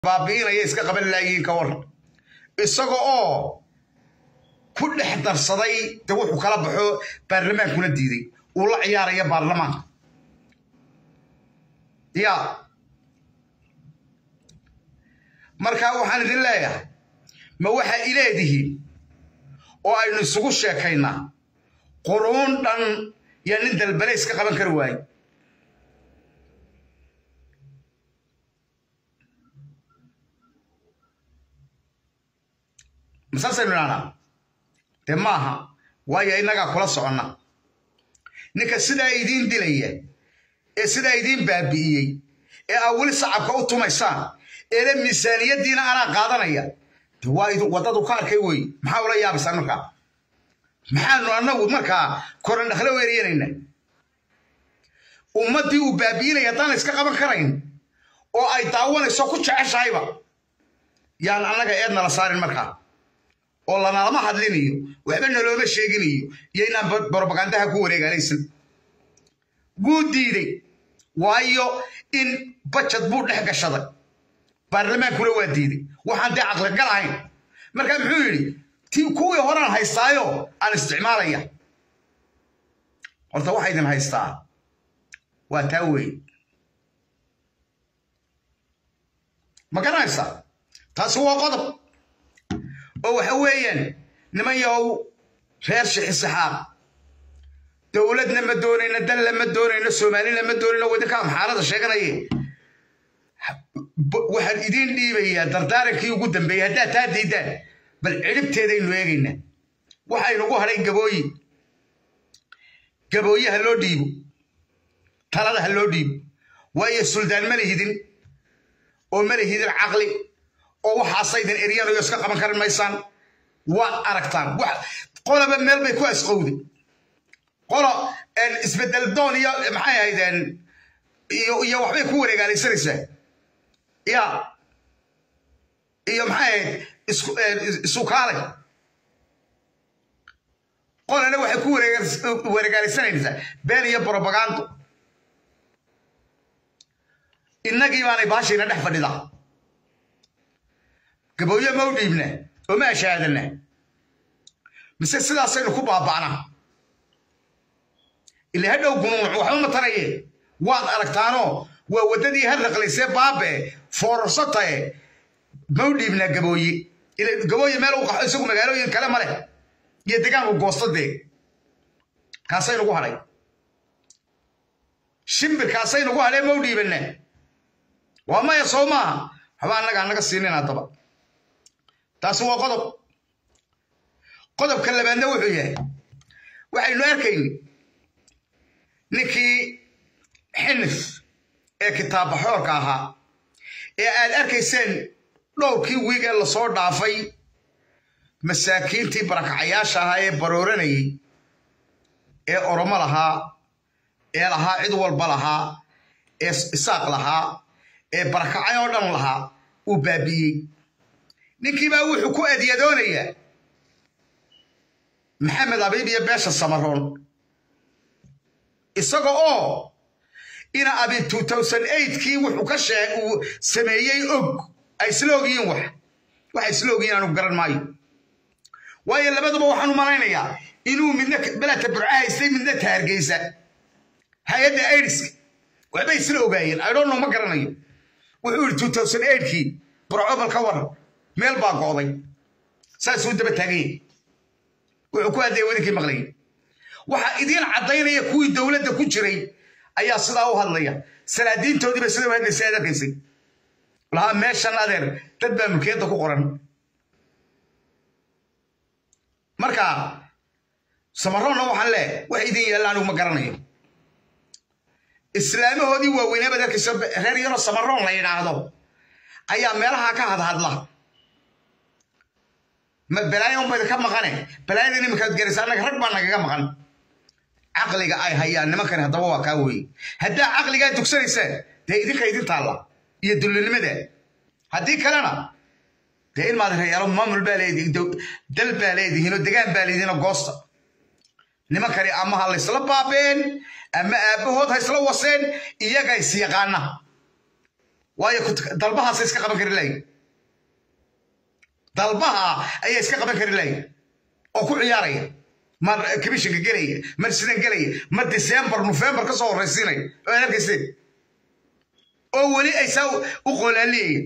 baabi'inaya iska qaban laayiin ka waran isaga oo ku dhex darsaday de wuxuu kala baxo baarlamaankuna diiday uu la ciyaaraya baarlamaanka ya markaa waxaan idin leeyahay ma waxaa ileedihiin oo aynu isugu sheekaynaa quruun dhan yaa nin dalbale iska qaban kari waaye masaasaynu idhahnaa dee maaha waayo innagaa kula soconna ninka sidaa idiin dilaya ee sidaa idiin baabi'iyey ee aa weli sacabka u tumaysaan eele miisaaniyaddiina anaa qaadanaya de waa waddadu ka arkay wey maxaa ula yaabaysaan markaa maxaanu annagu markaa koran dhaklo weeryanayna ummaddii uu baabi'inaya haddaan iska qaban karayn oo ay daawanayso ku jeceshahayba yaan annaga eednala saarin markaa oo lanalama hadlinayo waxba nalooma sheeginayo iyo inaan brobagandaha ku wareegaalaysan wuu diiday waayo in bajad buu dhex gashaday baarlamaankuna waa diiday waxaan dee caqligal ahayn markaa muxuu yidhi ti kuwii horaan haystaayo aan isticmaalaya horta waxa idin haystaa waa taa weeye ma garanaysaa taasi waa qodob oo waxa weeyaan niman yahow reer shixisixaaq dowladna ma doonayno danla ma doonayno soomaalina ma doonayno wadinkaa maxaarada sheeganaye waxaan idiin dhiibayaa dardaarankii ugu dambeeyey haddaad taa diidaan bal cidhibteedaynu eegaynaa waxaynugu hadhay gabooyi gabooye ha loo dhiibo talada ha loo dhiibo waayo suldaan ma lihidin oo ma lihidin caqli oo waxaasaydin eryanayo iska qaban kari maysaan waad aragtaan qolaba meel bay ku asqowday qolo isbedel doon iyo maxay ahaydeen iyo waxbay ku wareegaalaysanaysaa ya iyo maxay ahayd isukaalay qolana waxay ku wareegaalaysanaysaa been iyo brobagando innagii baanay baashayna dhex fadhidaa gabooye ma u dhiibna oo ma ashaadana mise sidaasaynu ku baaba'naa ila hadhow gunuunuc waxba ma taraye waad aragtaanoo waa waddadii harraqlaysee baabe foorarsatae ma u dhiibnaa gabooye ila gabooye meel u qaxo isagu magaalooyin kale ma leh iyo degaanku goosta dee kaasaynugu hadhay shimbirkaasaynugu hadhee ma u dhiibanna waa maya soo maaha waxba annaga annaga siinin haddaba taasi waa qodob qodobka labaadna wuxuu yahay waxaynu arkayni ninkii xinif ee kitaabbaxoorka ahaa ee aad arkayseen dhowrkii wiig ee lasoo dhaafay masaakiintii barakacayaasha ahaa ee barooranayay ee oromo lahaa ee lahaa cid walba lahaa ee isaaq lahaa ee barakacay oo dhan lahaa uu baabi'iyey ninkiibaa wuxuu ku adyadoonayaa maxamed abiib iyo beesha samaroon isaga oo ina abiib kii wuxuu ka sheeg uu sameeyey og ay isla ogyihiin wax waxay isla ogyihiin anigu garan maayo waayo labaduba waxaan u malaynayaa inuu midna belata burca haystay midna taargeysa hay-adda aidiska waxbay isla ogaayeen idhonno ma garanayo wuxuu yidhi kii burcobal ka waran meel baa go'day saasuu daba taaganya wuxuu ku hadlaya wadinkii maqlayay waxaa idiin caddaynaya kuwii dowladda ku jiray ayaa sidaa u hadlaya salaadiintoodiiba sida u hadlaysay aad arkaysay lahaa meeshan adeer dad baa mulkiyadda ku qoran marka samaroonna waxaan lee wax idin yaalla anigu ma garanayo islaamahoodii waaweynaa baad arkayso reer yaroo samaroon la yidhaahdo ayaa meelaha ka hadhadla balaayo unbayda ka maqane balaayada iminkaad garaysa annaga rag baa nagaga maqan caqliga ay hayaan nimankani haddaba waa kaa weye haddaa caqligaa dugsanaysaan dee idinka idin taalla iyo dullinimada haddii kalena dee in maad reyaalo maamul baa leedihin dal baa leedihiin oo degaan baa leedihiin oo goosta nimankani ama ha laysla baabeen ama aabbahood ha isla waseen iyaga is yaqaana waayo dalbahaasay iska qaban kari lahayn dalbaha ayaa iska qaban kari lahayn oo ku ciyaaraya mar commissionka gelaya mar sidan gelaya mar december november ka soo horraysiinaya oo aan arkayseen oo weli ay saa u qoolaaliyaya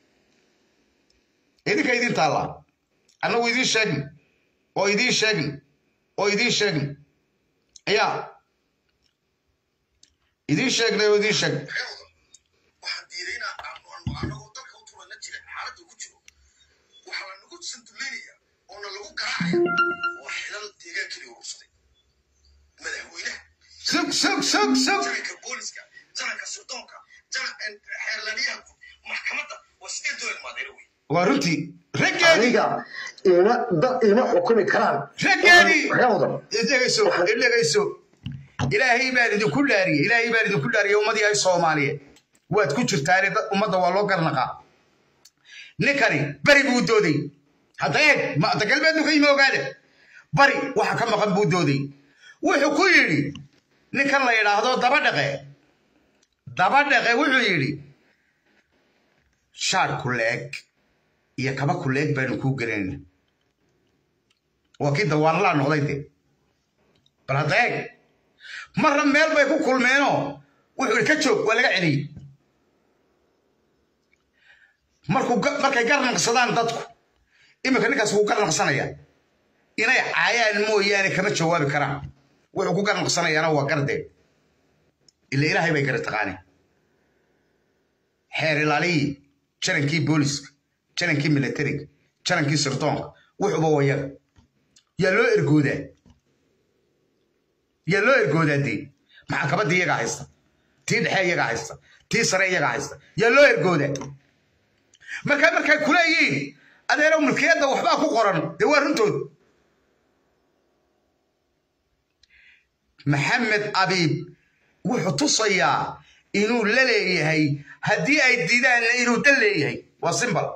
idinka idin taallaa annagu idiin sheegn oo idiin sheegn oo idiin sheegn ayaa idiin sheegnay oo idiin sheegn waxaan diidaynaa anagoo dalka u turan la jira xaaladda ku jiro waxaa la nagu sanduleynaya oona lagu garaacaya waa xilal deegaankii urursaday madaxweynaha sug sug sug sug jaranka booliska jaranka sirdoonka xeerlaaliyaha guud maxkamadda waa sidee doo ilmaadeena wey waa runtii raggeedii aniga ima dad ima xukumi karaan raggeedii reewdan idhegayso idhegayso ilaahay baan idinku dhaariyey ilaahay baan idinku dhaariyey ummadii ay soomaaliyeed waad ku jirtaane dad ummadda waa loo garnaqaa ninkani bari buu dooday hadda eeg maanta galbeednu ka yimi ogaada bari waxa ka maqan buu dooday wuxuu ku yidhi ninkan la yidhaahdo daba dhaqe daba dhaqe wuxuu yidhi shaar kuleeg iyo kaba kuleeg baanu kuu gelinayna waa kii dawaanlaa noqday de bal hadda eeg marna meel bay ku kulmeenoo wuxuu ihi ka joog waa laga celiyey markuu markay garnaqsadaan dadku iminka ninkaas wuu garnaqsanaya inay caayaan mooyaane kama jawaabi karaan wuxuu ku garnaqsanayaana waa gardee ila ilaahay bay gara taqaaneen xeer ilaaliyii jarankii booliska jarankii militariga jarankii sirdoonka wuxuuba wayaga yaa loo ergoodaa yaa loo ergoodaa dee maxakamadda iyagaa haysta tii dhexe iyagaa haysta tii sare iyagaa haysta yaa loo ergoodaa markaa markay kuleeyihiin adeerow mulkiyadda waxbaa ku qoran dee waa runtood maxamed abiib wuxuu tusayaa inuu la leeyahay haddii ay diidaanna inuu dan leeyahay waa simbal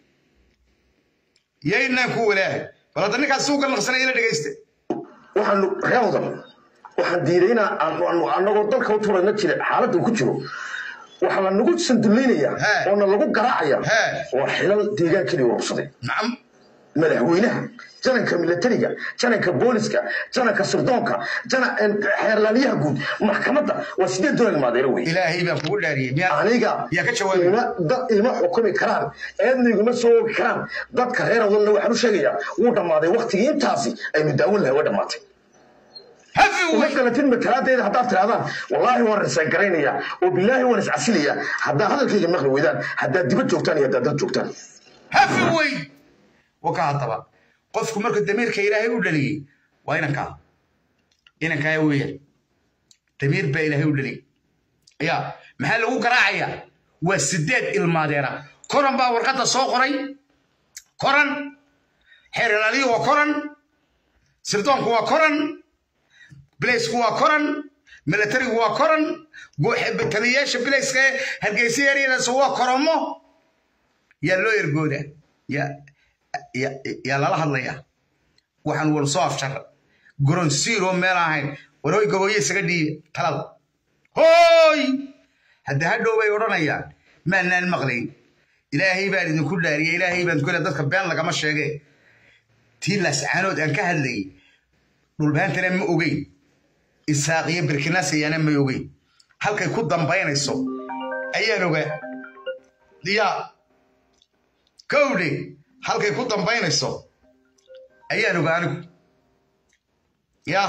yaynaan ku walaahay bal hadda ninkaas suu garnaqsanaya la dhegaysta waxaan reewdan waxaan diidaynaa anagoo dalka u turan la jira xaaladda ku jiro waxaa la nagu sanduleynaya He. oona lagu garaacaya He. waa xilal deegaankii urursaday nacam madaxweynaha jananka militariga jananka booliska jananka sirdoonka jana- xeerlaaliyaha guud maxkamadda waa sidee doon ilmaadeena wey ilaahay baan kugu dhaariyey miyaa aniga yaa ka jawaabay ima dad ima xukumi karaan eedna iguma soo ogi karaan dadka reer awdalna waxaan u sheegayaa wuu dhammaaday waktigii intaasi aynu daawin lahay waa dhammaatay hafi uma wey galatin matalaadeeda haddaad tirahdaan wallaahi waan risaan garaynayaa oo bilaahi waan iscasilayaa haddaa hadalkayga maqli weydaan haddaad dibad joogtaan iyo haddaad dad joogtaan hafi wey waka haddaba qofku markuu damiirka ilaahay u dhaliyey waa inankaa inankaa weeyaan damiir baa ilaahay u dhaliyey ya maxaa lagu garaacayaa waa sideed ilmaadeera koran baa warqadda soo qoray koran xeer ilaaliyu waa koran sirdoonku waa koran bilaysku waa koran militarigu waa koran taliyayaasha bilayska ee hargeysa yaryadaas waa koromo yaa loo ergoodaa yaa yaa- yaa lala hadlayaa waxaan wal soo afjara goronsiiroo meel ahayn warhoy gabooye isaga dhiibe talada hooy hadda hadhow bay odhanayaan maanaan maqlayn ilaahay baan idinku dhaariyey ilaahay baan ku dadka been lagama sheege tii laascaanood aan ka hadlayay dhulbaantana ma ogeyn isaaqiyo birkinasayaana ma ogeyn halkay ku dambaynayso ayaan ogaa yaa kowdhe halkay ku dambaynayso ayaan ogaa anigu yaa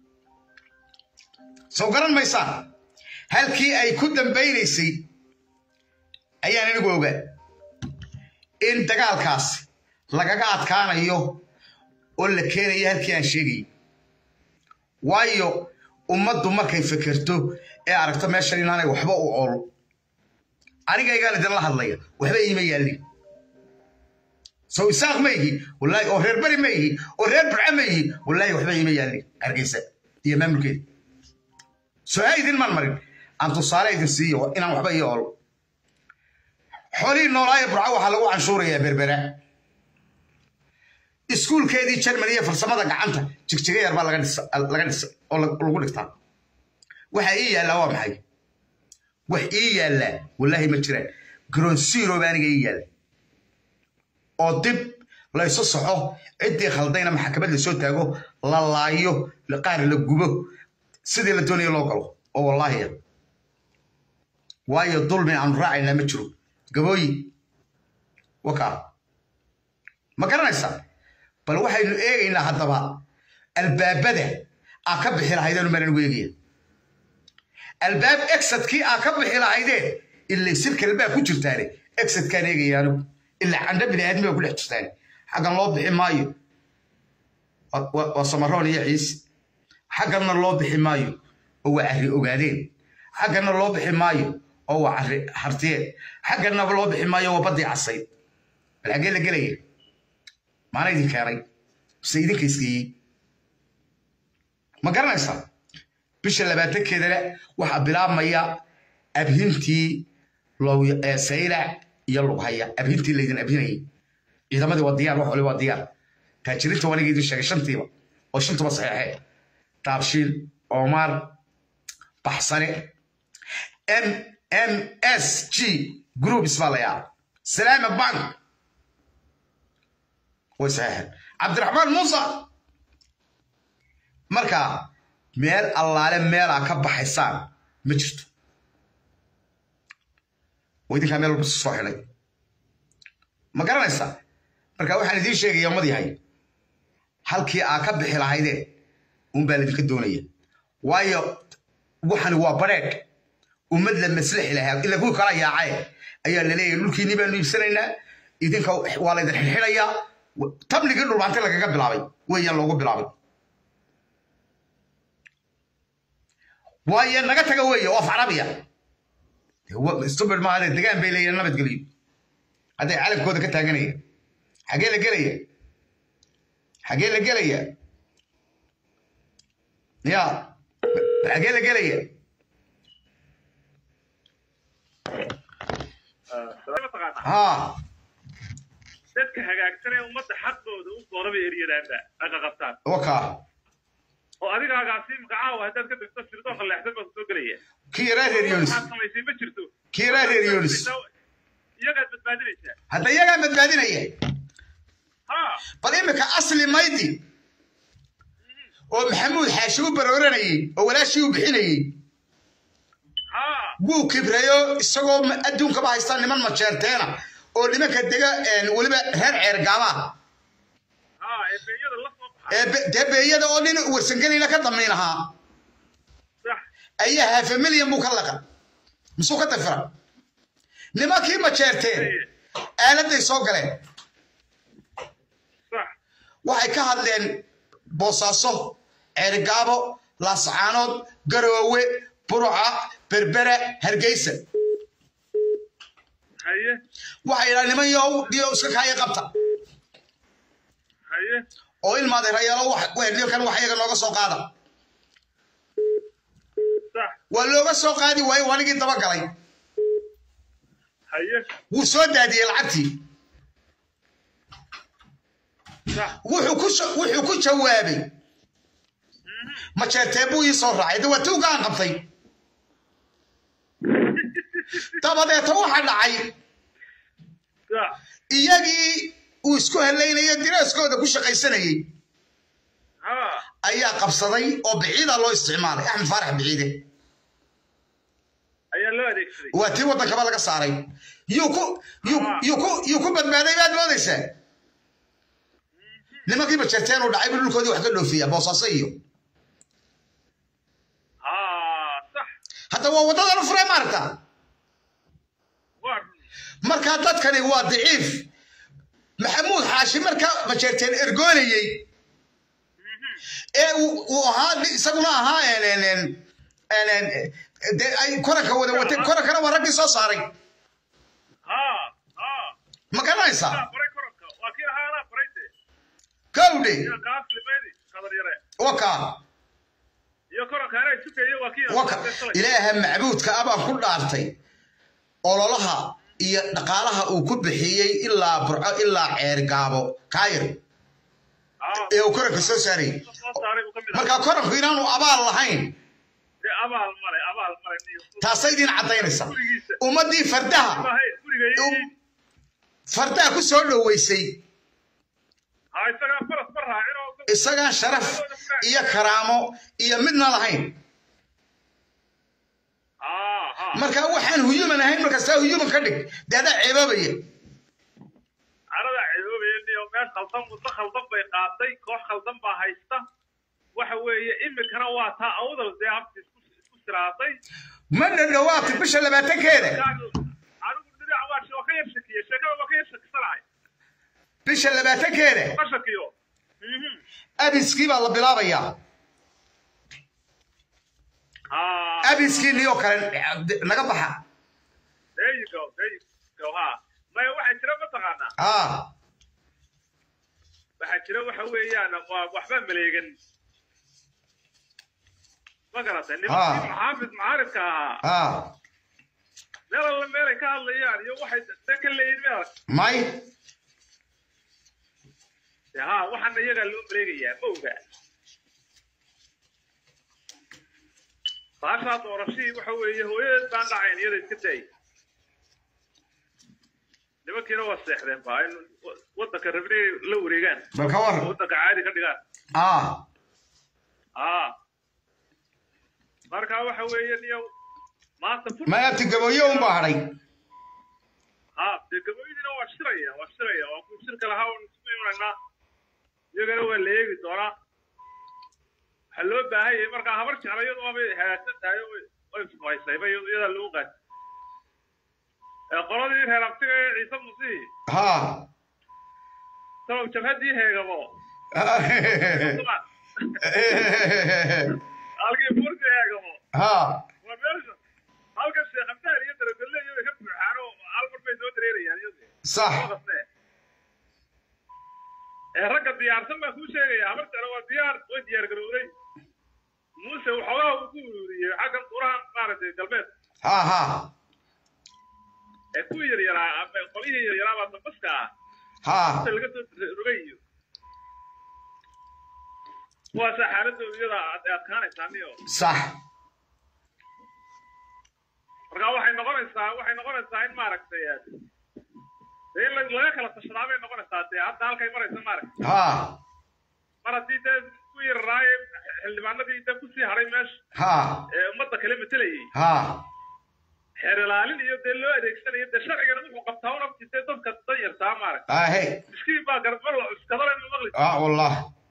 soo garan maysaan halkii ay ku dambaynaysay ayaan anigu ogaa in dagaalkaas lagaga adkaanayo oo la keenayo halkii aan sheegayay waayo ummaddu markay fekerto ee aragto meeshan inaanay waxba u ool anigaygaan idinla hadlaya waxba iima yaallin soo isaaq ma ihi wallaahi oo reer beri ma ihi oo reer burca ma ihi wallaahi waxba iima yaallin hargeysa iyo maamulkeeda soo ha idin maan marin aan tusaale idin siiyo inaan waxba ii ool xoolihii noolaaye burca waxaa lagu canshuurayaa berbera iskuulkeedii jermany iyo farsamada gacanta jigjiga yar baa laga dhisa- laga dhisay oo lag- lagu dhigtaa waxa ii yaallaa waa maxay wax ii yaallaa wallaahi ma jiraan garoonsiiro baa aniga ii yaalla oo dib laysu soxo ciddii khaldayna maxkamad lasoo taago la laayo qaar la gubo sidii la doonayo loo galo oo wallaahi ah waayo dulmi aanu raacaynaa ma jiro gabooyi wakaa ma garanaysaa bal waxaynu eegaynaa haddaba albaabada aa ka bixi lahaydeen maran weegaya albaab exadkii aa ka bixi lahaydeen ilay sirkale baa ku jirtaane exadkaan eegaya anigu ilaa candho bini aadmi baa ku dhex jirtaane xaggan loo bixi maayo waa samaroon iyo ciise xagganna loo bixi maayo oo waa carri ogaadeen xagganna loo bixi maayo oo waa carri hartiyeen xagganna loo bixi maayo waa baddii casayd bal xaggee la gelaya maana idin keenay bise idinka isgeeyey ma garanaysaa bisha labaatankeedana waxaa bilaabmaya abhintii saylac iyo lughaya abhintii laydin abhinayay ciidamadii waa diyaar wax wali waa diyaar taajiriinta waniga idin sheegay shantiiba oo shantuba saxeexee taabshiil omar baxsane m m s g groups baa la yaa salaama bank way saxeexeen cabdiraxmaan muusa marka meel allaale meelaa ka baxaysaan ma jirto waa idinkaa meel walba soo xidhay ma garanaysaa marka waxaan idiin sheegaya ummad yahay halkii aa ka bixi lahaydeen unbaa laydinka doonaya waayo waxani waa badheedh ummad la maslaxi lahaa ila kuwii kala yaacaye ayaa laleeyahay dhulkiinii baanu iibsanaynaa idinka waa laydin xidxidhayaa tabnigii dhulbaante lagaga bilaabay weeyaan loogu bilaabay waayo naga taga weeye waa facrabiya stubid maahade degaan bay leeyihin nabadgeliyo hadday calamkooda ka taaganaya xagee la gelaya xagee la gelaya ya xagee la gelaya ha dadka hagaagsan ee ummadda xaqooda u dooraba eryadaanba aga qabtaan waka oo adigaagaasi imka caawa haddaad ka dhigto sirdoonka leexsan baa kusoo gelaya kii yaraa reer yonis waxaad samaysay ma jirto kii yaraa reer yonis iyagaad badbaadinaysaa hadda iyagaa badbaadinaya ha bal imika asli maydi oo maxamuud xaashi u barooranayey oo walaashii u bixinayey ha wuu kibrayo isagoo adduunkaba haysta niman majeerteena oo nimanka dega weliba reer ceergaabaha ha eebeyada la soo baxa ee be- dee beeyada oo nin warsangelina ka damiin ahaa sax ayaa hafa milyan buu ka laqa misuu ka dafira nimankii majeerteen aaladay soo galeen sax waxay ka hadleen boosaaso ceergaabo laascaanood garoowe buruca berbera hargeysa haye waxay yidhaha niman yow dhiyo iska kaaya qabta haye oo ilmaaday rayaalo nimankan wax iyaga nooga soo qaada sax waa looga soo qaadi waaye wanigii dabagalay haye wuu soo daadiyey lacagtii sax wuxuu ku soo- wuxuu ku jawaabay majeertee buu ii soo raacay de waa tuugaan qabtay dabadeeta waxa dhacay sax iyagii uu isku helaynayo diraaskooda ku shaqaysanayey ha ayaa qabsaday oo biciida loo isticmaalay axmed faarax biciide ayaa loo adeegsaday waa tii waddankaba laga saaray yuu ku yuu- yuu ku yuu ku badbaaday baad moodaysaa nimankii majeerteen uu dhacay buu dhulkoodii wax ka dhoofiya boosaaso iyo ha sax hadda waa waddadan u furay maaragta waa run markaa dadkani waa daciif maxamuud xaashi marka majeerteen ergoonayey ee uu uu ahaa isaguna ahaa en- en- en- en- en- dee ay koranka wada watay korankana waa raggii soo saaray ha ha ma garanaysaa anaa baray koronka waa kii ahaa anaa baray de gawdhe iyo kaaslimaydi qadar yare waka iyo koronka anaa isukeye waa kii waka ilaaha macbuudka abaan ku dhaartay ololaha iyo dhaqaalaha uu ku bixiyey ilaa burco ilaa ceergaabo kaayir ha ee uu koranka soo saarayay soo saaray buu ka mid marka koranku inaanu abaal lahayn dee abaal male abaal male niyo taasay idin caddaynaysa gurigiisa ummaddii fardaha maahay guriga hibeeyey fardaa ku soo dhoweysay ha isagaa faras ma raacin oo isagaan sharaf iyo karaamo iyo midna lahayn ha ha marka waxaan huyuman ahayn markastaa huyuman ka dhig dee adaa ceebaabaya carada cedoobaya iyo meel khaldan waddo khaldan bay qaaday koox khaldan baa haysta waxa weeye imikana waa taa awdal dee habti isku isku siraaday ma dhadhowaata bisha labaatankeeda anigu dhinac waa waa ka yar shakiyey sheekada waa ka yar shakisanahay bisha labaatankeeda ma shakiyo Mhm. abiskii baa la bilaabayaa ha abiskii niyoo kale naga baxa there you go there you go ha maya waxaa jira mataqaanaa ah waxaa jira waxa weeyaan waa waxba maleegan ma garatay nimankii Ah. maxaafid mucaaridka ahaa ah meel alla meelay ka hadlayaan iyo waxay dan ka leeyihin meel may ha waxaana iyagaa loo maleegayaa ma oga baashaa doorashadii waxa weeye hooyadeed baan dhacayn iyada iska day nimankiina waa seexdeen baa in waddanka rabnay la wareegaan bal ka war waddanka caadi ka dhigaan ah aa marka waxa weeye niyo maanta fur may abti gabooye un baa hadhay ha dee gaboydiina waa shiraya waa shiraya waa ku shirka lahaa waan isku imanaynaa iyagana waa la eegi doonaa waxaa loo baahan yahay markaa habar jecla iyadu waabay hagaagsan tahay oo way- way ismahaysayba iyadu iyadaa lagu qaatay ee qoladii reer abtiga ee ciise musihi ha sabab jabhaddii heegabo halkii fursi heegabo ha waa meesha halka sheekh abdaal iyo daragole iyo way ka buuxaan oo hal mar bay soo dareerayaan iyadu sax ee ragga diyaarsan baa kuu sheegaya habar jecla waa diyaar way diyaar garowday muuse waxoogaa uu ku ururiyey xaggan qurahan maaragtay galbeed ha ha ee kuwii yaryaraa ama qolyihii yaryaraa baa dambaska ah ha inta laga soo rogay iyo kuwaasaa xaaladooda iyada ad adkaanaysaa niyo sax marka waxay noqonaysaa waxay noqonaysaa in maaragtay dee in la- laga kala tashadaa bay noqonaysaa dee hadda halkay maraysa maaragtay ha mar haddii dee ku yararaaye xildhibaanadii dee kusii haray meesha ha ee ummadda kale matelayay ha xeer ilaalin iyo dee loo adeegsanayo dee sharcigana wuxuu qabtaa un abti dee dadka danyartaa maaragtay ahe miskiin baa garba la cuskadale ma maqli ah wallah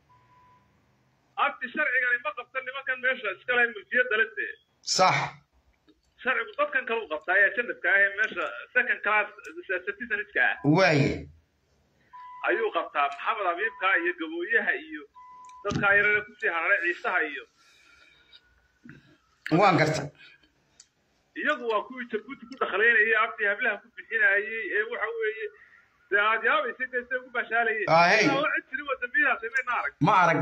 abti sharcigani ma qabta nimankan meesha iska leh mulkiyadda le dee sax sharcigu dadkan kale u qabtaa ee janabka ah ee meesha second class citizeniska ah waaye ayuu qabtaa maxamed abiibka iyo gabooyaha iyo dadkaa yarare kusii hararay ciisaha iyo waan garta iyagu waa kuwii jabuuti ku dhaqlaynayay abti hablaha ku bixinayay ee waxa weeye dee aad yaabaysay dee say ugu bashaalayeen Ahey. Ilaa la cid jirin waa dambiyadaas mayna arag ma arag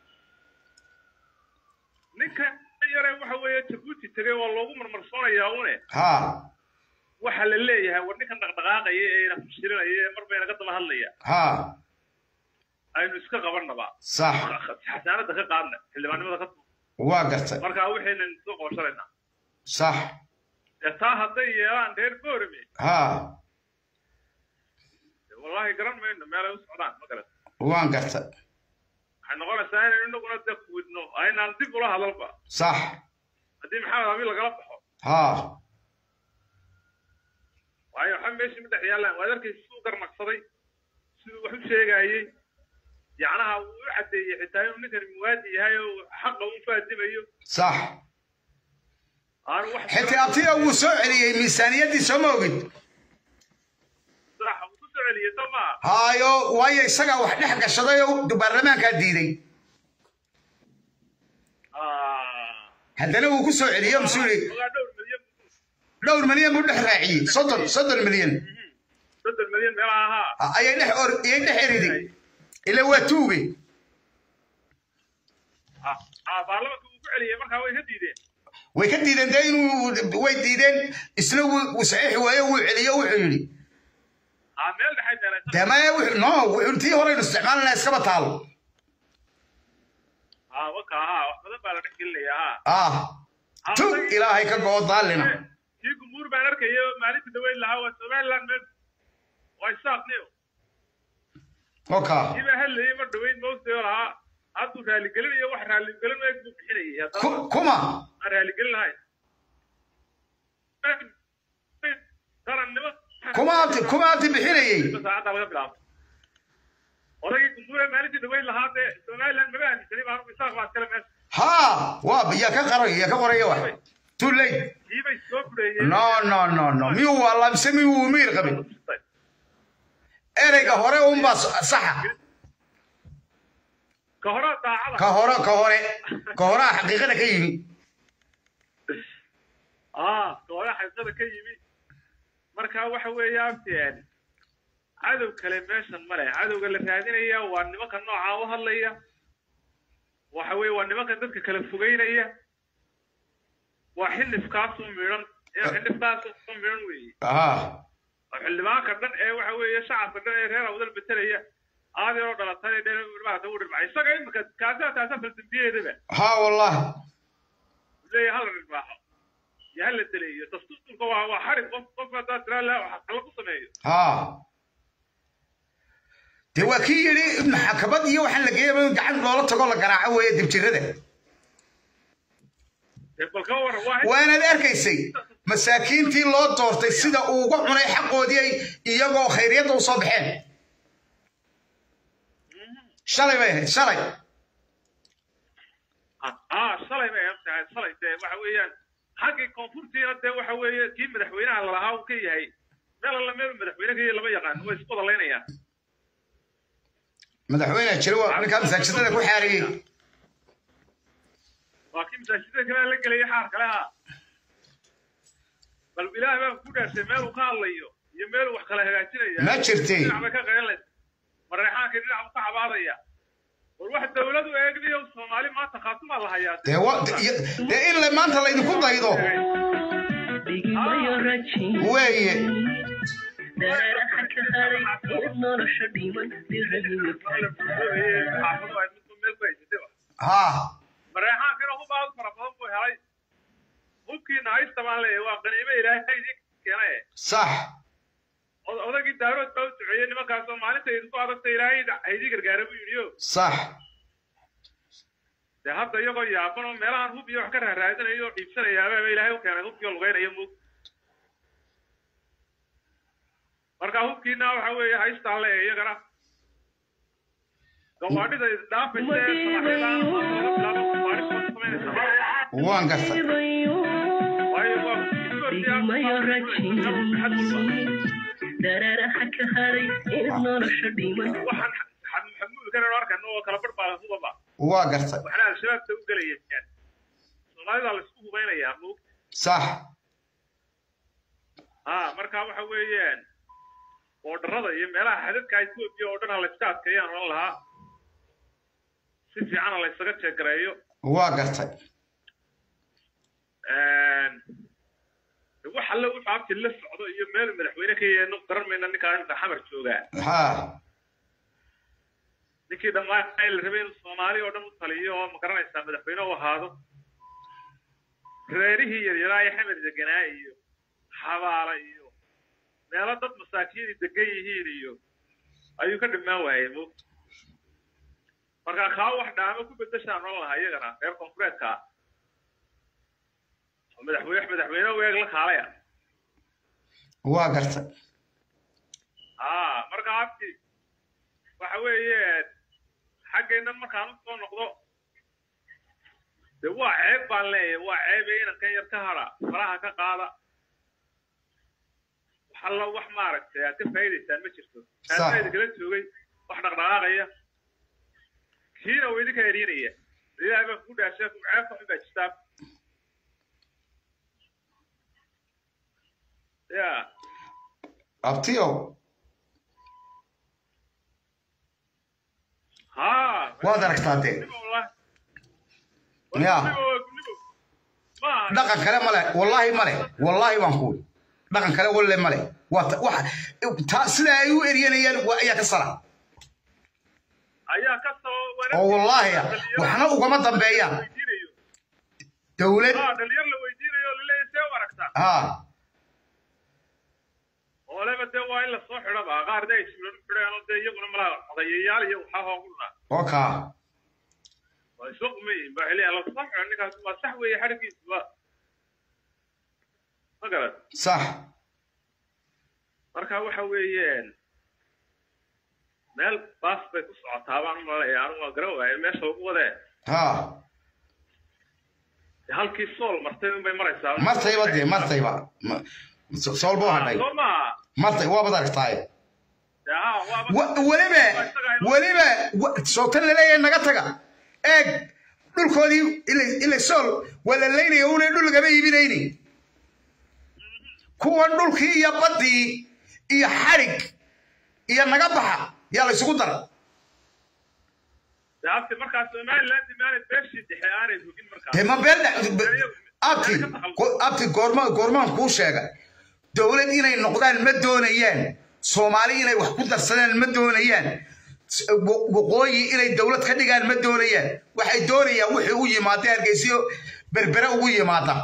ninka yare waxa weeye jabuuti tegay waa loogu marmarsoonayaa une ha waxa la leeyahay war ninkan dhaqdhaqaaqaya ee ina fashirinaya ee mar bayna ka daba hadlaya ha aynu iska qabanaba sax xasaanada ka qaadna xildhibaannimada ka waa garta markaa waxaynan soo qooshanayna sax dee taa hadday yeelaan reer boorame ha dee wallaahi garan mayno meelay u socdaan ma garan waan garta waxay noqonaysaa inaynu inaguna dee kuwidno aynaan dib ula hadalba sax haddii maxamed abi lagala baxo ha waayo waxa meeshii ma dhex yaallaan waad arkaysa siduu garnaqsaday siduu wax u sheegaayey yacnaha wuu u caddeeyey xitaa inuu ninkan muwaadi yahay oo xaqa u faadimayo sax aanu wax xitaa abtiga wuu soo celiyey miisaaniyaddii soo ma ogid sax uu ku soo celiyey soo maaha haayo waayo isagaa wax dhex gashaday oo baarlamaankaa diiday Ah. haddana wuu ku soo celiyo masuu yidhi Ogaa dhowr milyan dhowr milyan buu dhex raaciyey soddon soddon milyan soddon milyan meelaha ahaa ayay dhex or ayay dhex eriday ila waa tuuge Ah, ah, baarlamaanka uu ku celiyey markaa way ka diideen way ka diideen dee inuu way diideen isna wuu wuu saxiixi waayo wuu celiyo wuxuu yidhi Ah, meel dhexay meelaysan dee maya wuxuu no wuxuu tii horeynu isticmaalanaa iskaba taalo Ah, waka ahaa wax badan baa la dhex gelinaya ahaa ah tug ilaahay ka goo daalina kii gumbuur baan arkaya maalinta dhaweyn lahaa waa somaliland meel waa isaaqniyo oka kiibaa hadlayay mar dhaweyn moogtayo lahaa hadduu raaligelinayo wax raaligelin eeg buu bixinayay haddana Ku- kuma aan raaligelin lahayn tarannimo kuma abti kuma abti bixinayey saacadda laga bilaabo odaygii gumbuure maalintii dhaweyn lahaa dee somaliland maba aaminsanay baa isaaq baa iskale meesha ha waa yaa ka qaray yaa ka qoraya wax too late kiibay soo fureeyeen no no no no miyuu waa mise miyuu miir qabin ereyga hore unbaa saxa ka horaa daacada ka hore ka hore ka horaa xaqiiqada ka yimi ah ka hore xaqiiqada ka yimi marka waxa weeyaan een, cadow kale meeshan male cadowga la raadinaya waa nimanka noocaa u hadlaya waxa weeye waa nimanka dadka kala fogeynaya waa xilifkaasu midhan xilifkaasu midhan weeye ha oo xildhibaanka dhan ee waxa weeye shacabka dhan ee reer awdal betelaya aadii oo dhalatay dhan maarata u dhirmacay isaga imika kaasaa taasaa faldambiyeedaba ha wallahi leeyahay hala dhirmaaxo iyo hala deleeyo dastuurka waa waa xarig qof qof haddaa tiraa la wax kala ku sameeyo ha dee waa kii yidhi maxkamad iyo waxaan la geeyaba in gacan loola tago la garaaco weeye dibjirada dee bal ka waran waa waanaad arkaysay masaakiintii loo doortay sida uu uga cunay xaqoodii ay iyagoo khayriyadda u soo baxeen shalay bay ahayd shalay ah shalay bay ahayd tahay shalay dee waxa weeyaan xaggii koonfurtiina dee waxa weeye kii madaxweynaha lalahaa uu ka yahay meel alla meel madaxweyne ka yahay lama yaqaan way isku wadalaynayaa madaxweyne jira waa ninkaa masaajidada ku xaariyey waa kii masaajidada kale la gelaya xaar kale ha bal ilaah baa ku dhaarshay meel uu ka hadlayo iyo meel uu wax kala hagaajinaya Ma jirtay. dhinac bay ka qaylanaysa mareexaanka dhinac buu ka cabaadaya war wax dawladu eegniyo soomaali maanta khaatumaa la hayaa dee wa dee in la maanta laydinku daydo weeye ha mareexaankana hub aad fara badan buu helay hubkiina haysta baan leeyahay waa qaniimo ilaahay idin keenaye sax Od- odagii daarood baa u duceeyey nimankaasoo maalinta idinku adagta ilaahay haydii gargaara buu yidhi o sax dee hadda iyagoo yaaban oo meelahan hub iyo wax ka raaraadinayo oo dhiibsanayaababa ilaahay u keenay hubkii oo lugeynaya mug marka hubkiina waxa weeye haystaan leeyahay iyagana gawaadhida isdhaafaysa ee samaxyada ama loola bilaabo gawaadhi badan samaynaysa waan gartay waayo waa hubkii waxaan xamuulkan arkano oo kala barbaadan hubaba waa gartay waxna al-shabaabta u gelayaan soomaalida la isku hubaynayaa mug sax ha marka waxa weeyaan boodharada iyo meelaha xadadka etoobiya oo dhan ha layska adkeeyaan oran lahaa si fiicana laysaga jeegareeyo waa gartay wax alle wuxuu abti la socdo iyo meel madaxweyne ka yeeno garan mayna ninkaa inta xamar joogaa ha ninkii dhammaan la rabay inuu soomaali oo dhan u taliyo oo ma garanaysaa madaxweyne u ahaado reerihii yaryaraa ee xamed deganaa iyo xabaala iyo meelo dad masaakiini degan yihiin iyo ayuu ka dhimaan waayey mug marka kaa wax dhaamo ku bedeshaan oran lahaa iyagana reer koonfureedka ah oo madaxweyne madaxweyne weeg la kaalaya waa gartay ah marka abti waxa weeye xaggeennan markaan u soo noqdo de waa ceeb baan leeyahay waa ceebe inankan yar ka hara faraha ka qaada wax alla wax maaragtay aad ka faa'iidaysaan ma jirto Sax. kaasaa idinkala joogay wax dhaqdhaqaaqaya kiina uu idinka eryanaya ilaahay baa kugu dhaashay ceebka xun baa jirtaa ya abtiyo ha waad aragtaa dee Nibo wallahi. Ya. Nibo, nibo. Ma- dhaqan kale male wallaahi male wallaahi baan kuwi dhaqan kale walle male waa ta- waxa taa sida ay u eryanayaan waa ayaa ka sara ayaa ka soo oo wallaahi ah waxna ugama dambeeyaan weydiinayo dowlad ah dhalinyar la weydiinayo oo laleeyahay see u aragtaa ha oo leba dee waa in lasoo xidhaba qaar dee ay suulanu xidheen oo dee iyaguna malaa odayayaal iyo waxaa hooguna waka waa isla qumayiin baa xiliya lasoo xidho ninkaas waa sax weeye xadhigiisuba ma garan sax marka waxa weeyeen meel baas bay ku socotaa baan u malaya anigu waa garan waaye meesha ugu wadee ha halkii sool martay unbay maraysaa martayba dee martayba Ma- so- sool buu hadhay soo maaha martay waabad aragtaay dee haa waaba Wa- weliba weliba wa- sootan laleeyahay naga taga eeg dhulkoodii ila- ila sool waa la laynaya una dhul lagama iibinayni kuwan dhulkii iyo baddii iyo xadhig iyo naga baxa yaa la isugu dara dee abti markaas somaliland maanay beeshii dhexe aanay hugin markaas dee ma been abti go- abti goorma goormaan kuu sheegay dowlad inay noqdaan ma doonayaan soomaali inay wax ku darsadaan ma doonayaan S- wo- waqooyi inay dowlad ka dhigaan ma doonayaan waxay doonayaan wixii u yimaada hargeysiyo berbere ugu yimaada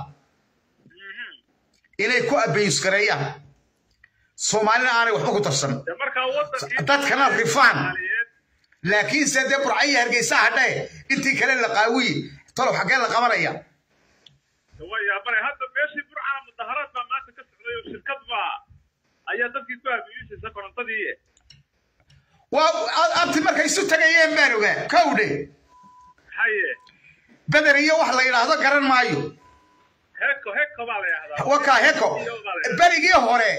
inay ku abayuskareeyaan soomaalina aanay waxba ku darsan dee markaa wadankii dadkana rifaan Soomaaliyeed laakiinse dee burcayi hargeysa hadhae intii kale la qaawiye talow xaggee la qabanaya dee waa yaabanay hadda beeshii burcana mudaharaad baa maanta ka socday oo shirkad baa ayaa dadkii ku aabiyuusaysa korontadii waa abti markay isu tagayeen baan ogaa kowdhe haye beder iyo wax la yidhaahdo garan maayo heko heko baa la yidhahdaa wakaa heko berigii hore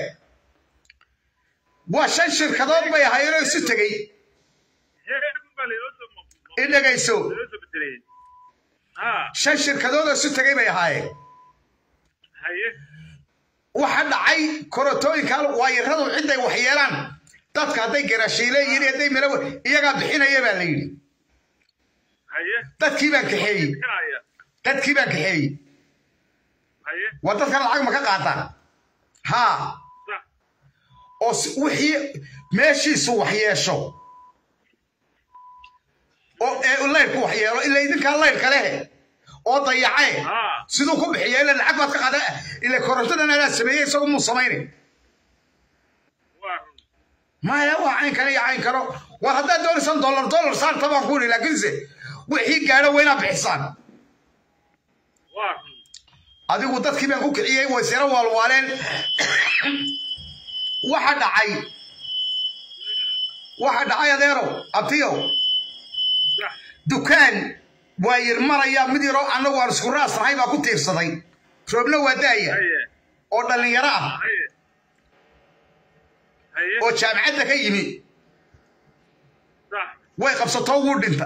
waa shan shirkadood bay ahaayeen oo isu tegey heko baa laynoo soo mo- mo- i dhegayso laynoo soo bedelay ha shan shirkadood oo isu tegey bay ahaayeen haye waxa dhacay korotooyinka waayaradu ciday wax yeelaan dadka hadday garaashiile yihiin hadday melo iyagaa bixinaya baa la yidhi haye dadkii baan kaxeeyey bixinaya dadkii baan kaxeeyey haye waa dadkan lacag ma ka qaataan haa sax oo s- wixii meeshiisu wax yeesho oo ee laydhku wax yeelo ila idinkaa laydhka lehe oo dayacee haa siduu ku bixiya ila lacag baad ka qaada ila korontadan anaa sameeyey isagu muu samaynin waa run maya waa cayn kale iyo cayn kalo war haddaad doonaysaan dollar dollar saarta baan ku yidhi laakiinse wixii gaadho waa inaad bixisaan waa run adigu dadkii baan ku kiciyey way sira waalwaaleen waxa dhacay waxa dhacay adeero abtiyow sax dukaan waa yirmaraya mid yaroo annagu aan isku raasnahay baa ku tiirsaday roobna waa daaya haye oo dhallinyaro ah haye haye oo jaamacadda ka yimi sax way qabsatoo wuu dhinta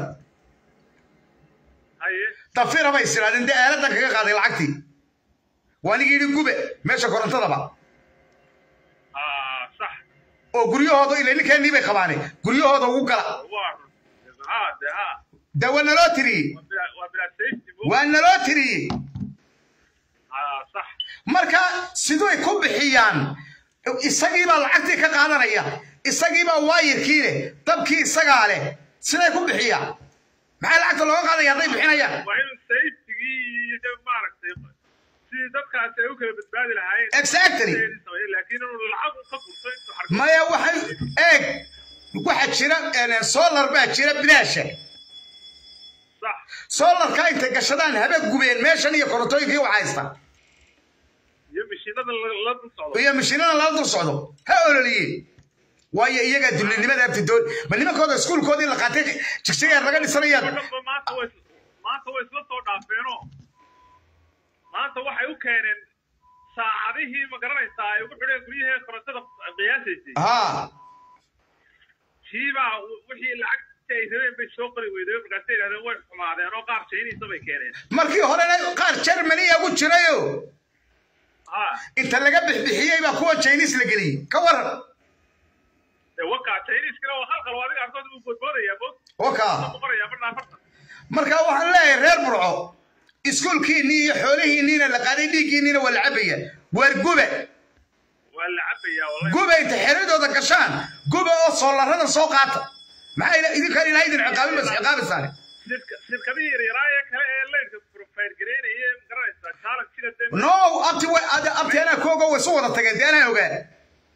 haye dafira bay isiraadeen dee aaladan kaga qaaday lacagtii waa nigi yidhi gube meesha korontadaba haa sax oo guryahooda ila ninkeennii bay qabaane guryahooda ugu gala waa run haa de haa dee waa naloo tiriyey waa bilaa waa bilaa safety bo waa naloo tiriyey haa sax marka siday ku bixiyaan isagiibaa lacagtii ka qaadanaya isagiibaa waayirkii leh dabkii isagaa leh siday ku bixiyaan maxay lacagta looga qaadaya hadday bixinayaan waa inuu safetygii iyo maaragtay sidii dadkaasi ay u kala badbaadi lahaayeen Exactly. laakiin inuu lacag u ka furto intuu xarko maya waxay eeg waxa jira eh, solar baa jira bilaasha sax solarka intay gashadaan habe gubeen meeshan iyo korontooyinkii wax haysta iyo mashiinada la- la dul socdo iyo mashiinada lala dul socdo ha ololiyeen waayo iyagaa dullinimada abtidoon ma nimankooda iskuulkoodii la qaatay jigjigeer laga dhisanayaan dhanba maanta way maanta way isla soo dhaafeenoo maanta waxay u keeneen saacadihii ma garanaysaa ay ugu xidheen guryahee korontada qiyaasaysay ha tiibaa wixii lacagta ay rabeen bay soo qori weyday markaasay yidhahdeen way xumaadeen oo qaar jayniisa bay keeneen markii horena qaar germaniya ugu jirayo ha inta laga bixbixiyey baa kuwa chinese la geliyey ka waran dee wakaa jayniiskana waa halqal adiga arkood uu boodboodayaa bood waka boqorayaa badhaa farta marka waxaan leeyahay reer burco iskuulkiinnii iyo xoolihiinniina la qaaday dhiiggiinniina waa la cabaya waar gube waa la cabayaa wallahi gube inta xeradooda gashaan gube oo soolarada soo qaata maxay ila- idinkaan ilaa idin ciqaabin bas ciqaabisaane shirka- shirkadihii yaryaraa ee kale ee laydka profile gareynaya ma garanaysaa challenge sida dee no abti wa- ad- abti anaa koogo way isu wada tageen dee anaa ogaa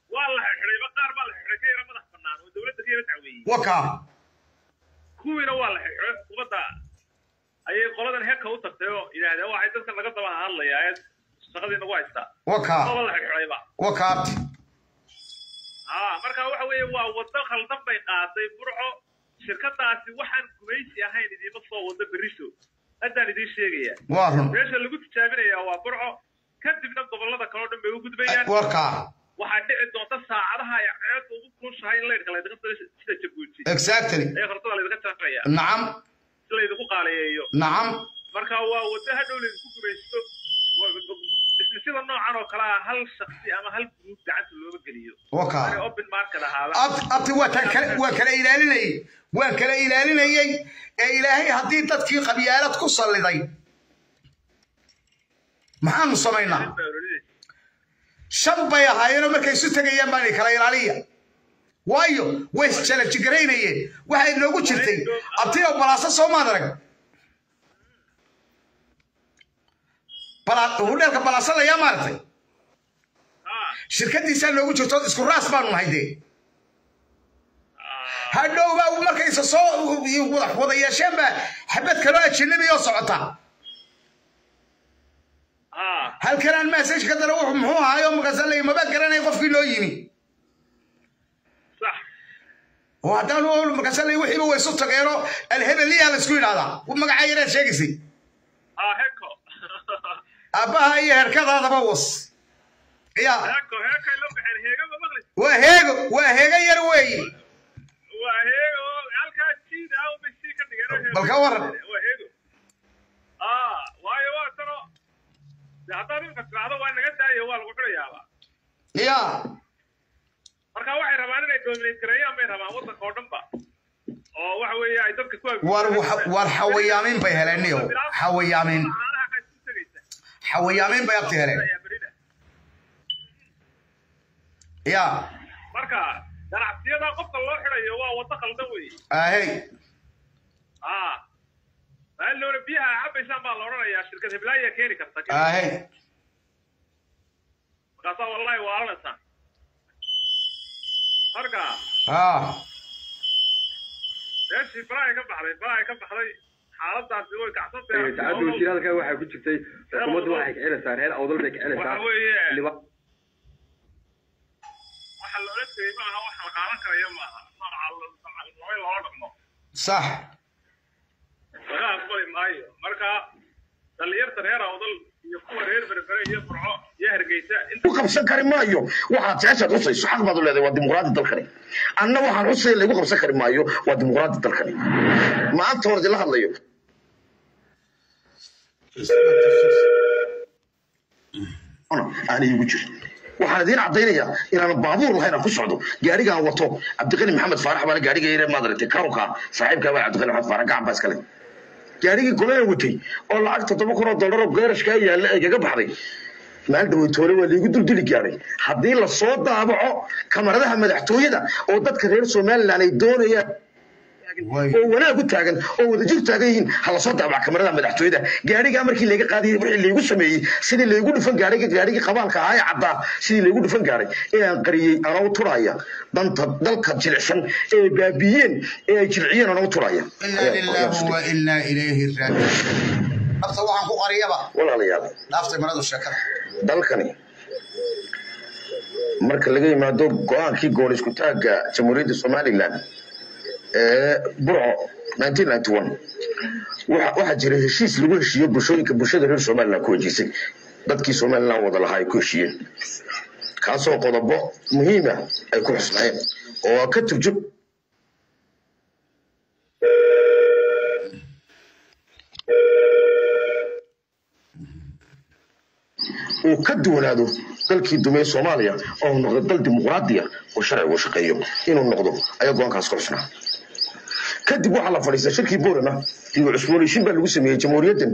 waa la xidhxidhayba qaar baa la xidhay ka yara madax bannaan oo dowladda ka yara dacweeyey wakaa kuwiina waa la xidhay xukuumadda ayay qoladan heka u tagtay oo yidhaahdeen waxay dadkan laga daba hadlayaa ee shaqadii nagu haystaa wakaa oo la xidhxidhayba wakaa abti haa marka waxa weeye waa waddo khaldan bay qaaday burco shirkadaasi waxaan gumaysi ahayn idiima soo wado berriso haddaan idiin sheegaya waa run meesha lagu tijaabinayaa waa burco kadibna gobollada kale oo dhan bay u gudbayaan wakaa waxaa dhici doonta saacadaha ay ceedda ugu kulushahay in laydhka laydinka sida sida jabuuti exactly ee hortada laydinka jaraya nacam si laydinku qaaliyeeyo nacam marka waa waddo hadhow laydinku gumaysto sida noocan oo kale ah hal shaksi ama hal guruub gacanta looga geliyo wakaa Ani open market ahaada abti abti waa tan kale waa kala ilaalinayay waa kala ilaalinayay ee ilaahay haddii dadkii qabyaalad ku salliday maxaanu samaynaa shan bay ahaayeenoo markay isu tegayaan baanay kala ilaaliya waayo way isjalajigaraynayeen waxay noogu jirtay abtiyo balaasa soo maad arag Bala- hudheelka balaasa layaa maaragtay Ah, shirkadiisaa noogu jirto isku raas baanu nahay dee hadhowba markaysa soo wada wada yeesheen baa xabad kaloo ajanabi oo socota ah, halkan aan message ka dara wuxuu muxuu ahaayo markaasa la maba garanay qofkii noo yimi sax oo haddaan markaasa la wixiiba way isu tageenoo alhebeliyaa la isku yidhahdaa magaca yareed sheegaysay ah, heko aabbaha iyo herkadaadaba was ya heko hekay la baxeen heega ma maqli waa heego waa heego yar weeye waa heego halkaa jiid ah ubay sii ka dhigeen Bal ka waran. waa heego ah waayo waa tano de haddaad imka tidhaahdo waa naga daayo waa lagu xidhayaaba ya marka waxay rabaan inay dominate gareeyaan bay rabaan waddanka oo dhanba oo waxa weeye ay dadka ku war war xawayaamin bay heleen niyo xawayaamin caanaha ka isu tegaysa xawayaamin bay abti heleen ayaa berina ya marka ganacsiyada qofka loo xidhayo waa waddo khaldan weeye ahey ah maalowna biyaha cabaysaan baa la odhanayaa shirkad heblaaya keeni karta ahey markaasaa wallahi waalanaysaa marka ah meeshii baraay ka baxday baraay ka baxday xaaladaasi way kacsantahay saacadda wasiiraalka waxay ku jirtay xukuumaddu waxay kicinaysaa reer awdal bay kicinaysaa waxa weeye liba waxa la odhan jiray maaha wax la qaadan karaya maaha nooca laba loola dhaqmo sax laga aqbali maayo marka dhalinyarta reer awdal iyo kuwa reer berbere iyo furco iyo hargeysa inta ku qabsan kari maayo waxaad jeceshaad xusayso xaq baad u leedahay waa dimuqraadi dalkani anna waxaan xusaya laygu qabsan kari maayo waa dimuqraadi dalkani maanta hor idinla hadlayo aan iigu jirin waxaan idiin caddaynayaa inaan baabuur lahayn aan ku socdo gaarigaan wato cabdiqani maxamed faarax baana gaariga yare maad aragtay kawnka saaxiibkaa baa cabdiqani maxamed faarax gacan baa iskale gaarigii golena watay oo lacag toddoba kun oo dollar oo geerashkaa yaalla ay kaga baxday maalin dhaweytoole waa liigu dulduli gaadhay haddii lasoo daabaco kamaradaha madaxtooyada oo dadka reer somalilan ay doonayaan oo wanaag u taagan oo wadajir taagan yihiin ha lasoo daabaco kamaradaha madaxtooyada gaarigaa markii layga qaadiyay wixii laygu sameeyey sidii laygu dhufan gaadhay gaarigii qabaalka ahaa ee caddaa sidii laygu dhufan gaadhay ee aan qariyey anoo turaya danta dalka jilicsan ee baabiyeen ee ay jilciyeen anoo turaya inaa lilaahi wa inaa ilayhi raajicuun nafta waxaan ku qariyaba walaalayaal dhaaftay maradu sheekada dalkani marka laga yimaado go-aankii gool isku taagga jamhuuriyadda somalilan ee burco 1991 waxa waxaa jira heshiis lagu heshiiyo bulshooyinka bulshada reer somalilan ku heshiisay dadkii somalilan wada lahaa ay ku heshiiyeen kaasoo qodobo muhiima ay ku xusnaayeen oo ka turjub uu ka duwanaado dalkii dumey soomaaliya oo uu noqdo dal dimuqraadiya oo sharcigu shaqeeyo inuu noqdo ayaa go-aankaas ku xusnaa kadib waxaa la fadhiistay shirkii boorama dib u cusboonaysiin baa lagu sameeyey jamhuuriyaddan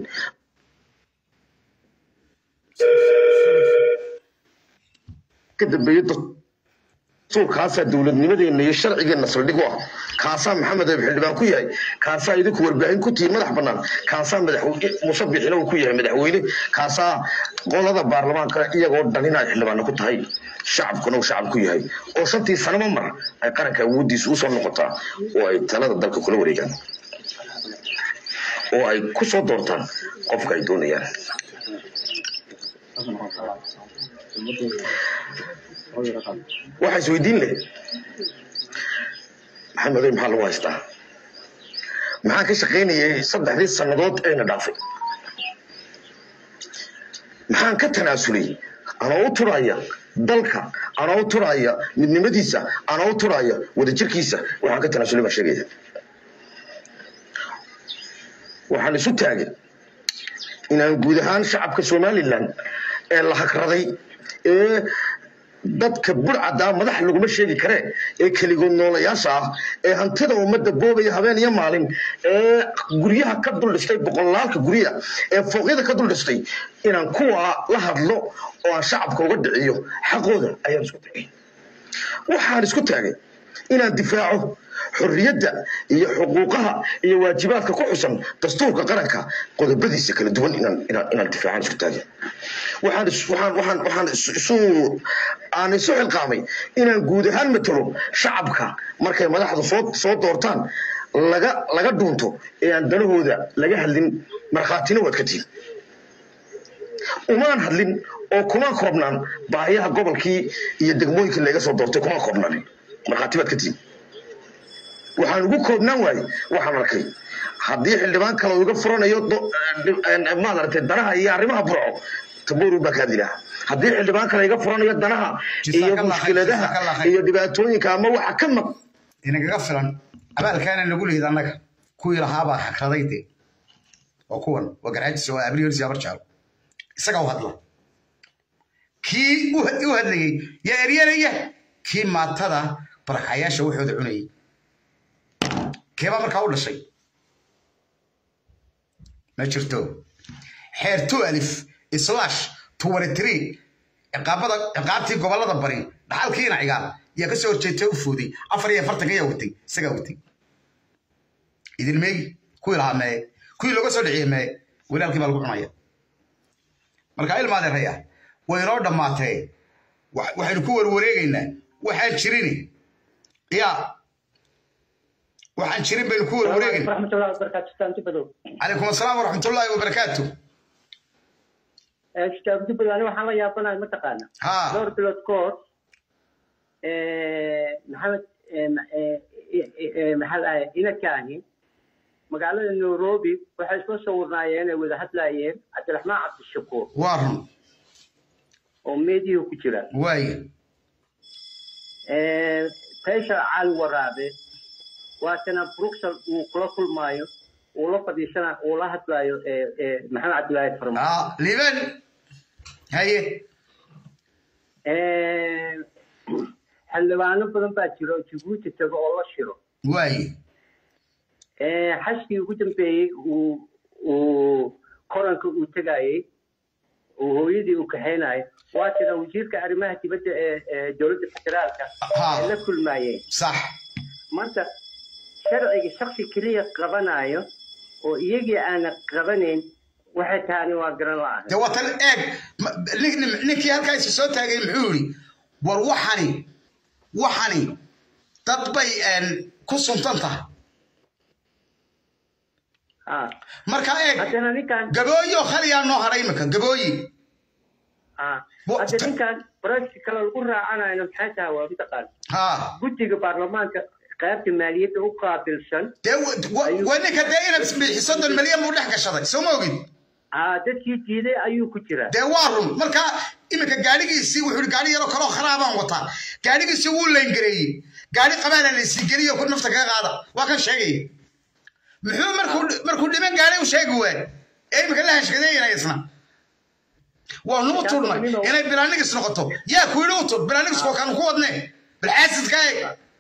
ka dambeeyey dastuurkaasaa dowladnimadeenna iyo sharcigeenna saldhig u ah kaasaa maxamed eeb xildhibaan ku yahay kaasaa idinku warbaahin ku tihiin madax bannaan kaasaa madaxweyne muuse bixina uu ku yahay madaxweyne kaasaa qolada baarlamaanka iyagoo dhan inay xildhibaanna ku tahay shacabkuna uu shacab ku yahay oo shantii sanaba mar ay qaranka awooddiisa usoo noqotaa oo ay talada dalka kula wareegaan oo ay ku soo doortaan qofka ay doonayaan waxaa isweydiin leh maxamed oy maxaa lagu haystaa maxaan ka shaqaynayay saddexdii sannadood ayna dhaafay maxaan ka tanaasulay anoo u turaya dalka anoo u turaya midnimadiisa anoo u turaya wadajirkiisa waxaan ka tanaasulay baan sheegaya waxaan isu taagay inaan guud ahaan shacabka somalilan ee la hagraday ee dadka burcaddaa madax laguma sheegi karee ee keligood noolayaasha ah ee hantida ummadda boobaya habeen iyo maalin ee guryaha ka dul dhistay boqolaalka guryaha ee fooqyada ka dul dhistay inaan kuwa la hadlo oo aan shacabka uga dhiciyo xaqooda ayaan isku tagay waxaan isku taagay inaan difaaco xorriyadda iyo xuquuqaha iyo waajibaadka ku xusan dastuurka qaranka qodobadiisa kala duwan inaan inaan inaan difaacaan isku taagay waxaan is- waxaan waxaan waxaan is- isu aan isu xilqaamay inaan guud ahaan matalo shacabka markay madaxda soo soo doortaan laga laga dhuunto ee aan danahooda laga hadlin markhaatina waad ka tihin umaan hadlin oo kuma koobnaan baahiyaha gobolkii iyo degmooyinkii laga soo doortay kuma koobnaanin markhaati baad ka tihin waxaan ugu koobnaan waaye waxaan arkay haddii xildhibaan kale uu iga furanayo do- eh, maaragtay danaha iyo arrimaha burco tabuuru baa kaa dilaa haddii xildhibaan kale iga furanayo danaha iyo Jazakallah khayr, mushkiladaha jazakallah khayr. iyo dhibaatooyinka ama waxa ka maq inagaga filan abaalkaana nagu lihid annaga kuwii lahaabaa hakraday de waa kuwan waa garxajis waa abriyoris abar jaalo isaga u hadla kii u u hadlayey yaa eryanaya kii maatada barxayaasha waxooda cunayay keebaa markaa u dhashay ma jirto xeer two alif slash twenty three ciqaabada ciqaabtii gobolada bari dhaxalkiina cigaal yaa kasoo horjeetay u fooday afar iyo afartanka yaa watay isagaa watay idin meegi kuwii lahaa mee kuwii looga soo dhiciyey mee walaalkii baa lagu cunaya marka ilmaadeeraya way inoo dhammaatee wa- waxaynu ku warwareegaynaa waxaan jirini ya waxaan jirin baynu ku warwareegaynaa ورحمة الله وبركاته ستان تبدو calaykum asalaam waraxmat ullaahi wabarakaatu ستان تبدو أنا وحنا يا بنا متقانا ها دور بلوت كور محمد محل إلى كاني مقالة نيروبي waxay soo sawirnaayeen ay wada hadlaayeen cabdiraxmaan cabdishakuur waa run oo meediyaha ku jira waaye faysal cali waraabe waatana bruxel uu kula kulmaayo uu la fadhiisana uu la hadlaayo maxamed cabdilaahi farma Ah, liban haye xildhibaano badan baa jira oo jabuuti tago oo la shiro waaye xashkii ugu dambeeyey uu uu koranka uu tegayey uu hooyadii uu kaxaynayo waatana wasiirka arrimaha dibadda ee ee dowladda federaalka Ha. ay la kulmaayeen sax marka sharciga shaksi keliya qabanayo oo iyagii aana qabanayn waxay tahani waa garan la-aan de watan eeg ma- nin- nin- ninkii halkaa isa soo taagay muxuu yidhi war waxani waxani dad bay een, ku suntan tahay ha marka eeg haddana ninkan gabooyi oo khaliyaa noo hadhay imika gabooyi ha Wa- hadda ninkan barashka kale lagu raacanayna maxay tahay waa mataqaan ha guddiga baarlamaanka qaybta maaliyadda u qaabilsan dee wa- wa- waa ninka dee inad bixi soddon milyan buu dhex gashaday soo ma ogid ha dadkii diiday ayuu ku jiraa dee waa run marka iminka gaadhigiisii wuxuu yidhi gaadhi yaroo kaloo kharaabaan wataa gaadhigiisii wuu layngareeyey gaadhi qabaana laysii geliyo ku nafta kaga qaada waa kan sheegaya muxuu markuu markuu dhiman gaadhay u sheegi waay ee iminka la hashkadeeyana isna waa nuu turnay inay bilaanigis noqoto yaa ku yidhi u tur bilaanigiskoo kan ku wadne bilxaasidka eeg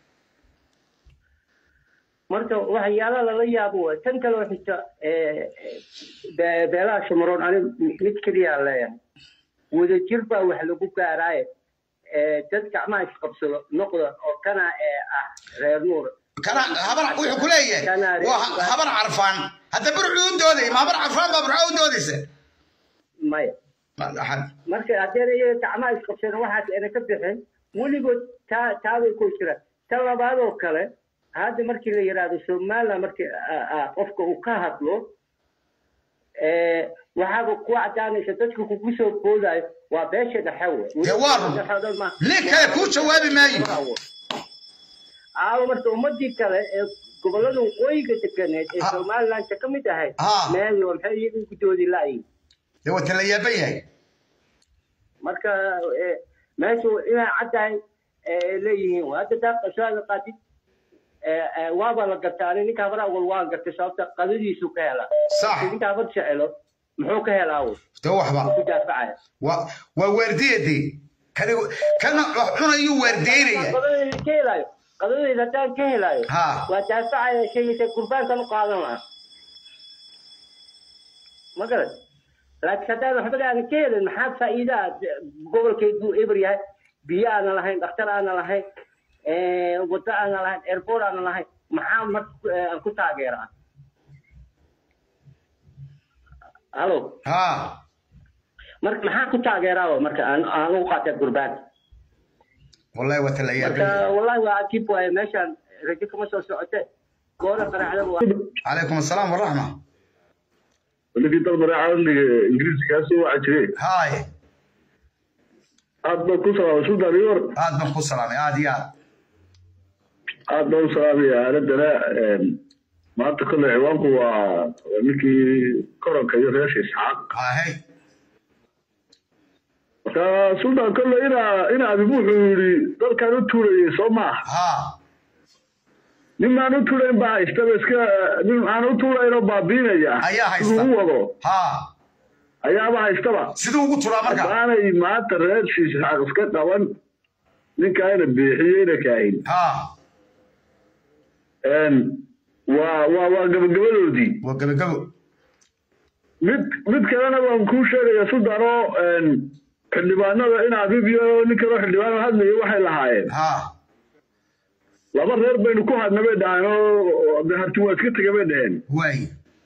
marka waxyaala lala yaabo waay tan kale oo xigta eh, be- beelaha shamaroon ani mid keliyaa leeyahay wadajir baa wax lagu gaaraaye ee, dad gacmaha isqabsado noqda oo kana ee, ah reer nuur kana habar wuxuu ku leeyahay waa ha- habar carfaan hadda burcu u dooday ma habar carfaan baa burca u doodaysa maya Ma- axad. marka haddeen iyaga gacmaha isqabsadeen waxaas ayna ka bixin weligood taa taabay ku jiraan ta labaadoo kale hadda markii la yidhaahdo somaliland markii ah, ah, qofka uu ka hadlo ee, waxaaba ku cadaanaysa dadka kugu soo boodayo waa beesha dhexe we Dee waa run. nin kale kuu jawaabi maayo aawo marka ummadii kale ee gobolada waqooyiga deganeed ee Ha. somaliland ka mid ahayd Ha. meeyo maxay iyaga ku doodi laayihin dee waa tala yaaban yahay marka eh, meeshu inay caddahay eh, leeyihiin waa hadda taa qashaada qaatid eh, eh, waaba la gartaa ani ninka habar awal waan gartay sababta qadadiisu ka helaa Sax. ninka habar jecelo muxuu ka helaa awal dee waxba ku daafacaya waa waa waardiyadii kani kana wax cunayuu waardiyeynaya qadadeyda ka helaayo qadadeyda haddaan ka helaayo Ha. waa daafacaya sheegaysa gurbaankan u qaadan lahaa ma garan laakiin haddaan waxba aanan ka helin maxaa faa'iida ah gobolkeedu eber yahay biyo aanan lahayn dhakhtar aanan lahayn eh, waddo aanan lahayn airport aanan lahayn maxaa marka eh, aan ku taageeraa halo ha marka maxaa ku taageeraa marka aan aan ugu qaatay gurbaan wallahi waa tala yaaban marka yahay wallahi waa cajiib waaye meeshaan rajo kama soo socote goona qaraacda waa calaykum assalaam waraxma ninkii dal mareecadliga ingiriiska kaa soo waca jiray haay aad baan ku salaamay sultan iyor aad baan ku salaamay aad iyo aad aad baan u salaamaya aaladana maanta kolley ciwaanku waa waa ninkii koronka iyo reesha isxaaq hahay marka sultan kolley inaa ina abibu wuxuu yidhi dalkan u tuurayay soo maaha ha nin aan u tuurayn baa haystaba iska nin aan u tuurayn oo baabiinaya Ayaa haysta. siduu u wado ha ayaaba haystaba siduu ugu turaa marka haddaanay maanta reesha isxaaq iska qaban ninkaana biixiyeyna kaahin ha waa waa waa gabagabadoodii waa gabagabo mid mid kalena waan kuu sheegaya sultan oo xildhibaanada in abib iyo nin kaloo xildhibaan hadlaya waxay lahaayeen ha laba reer baynu ku hadna bay dhaheen oo de harti waa iska tega bay dhaheen waay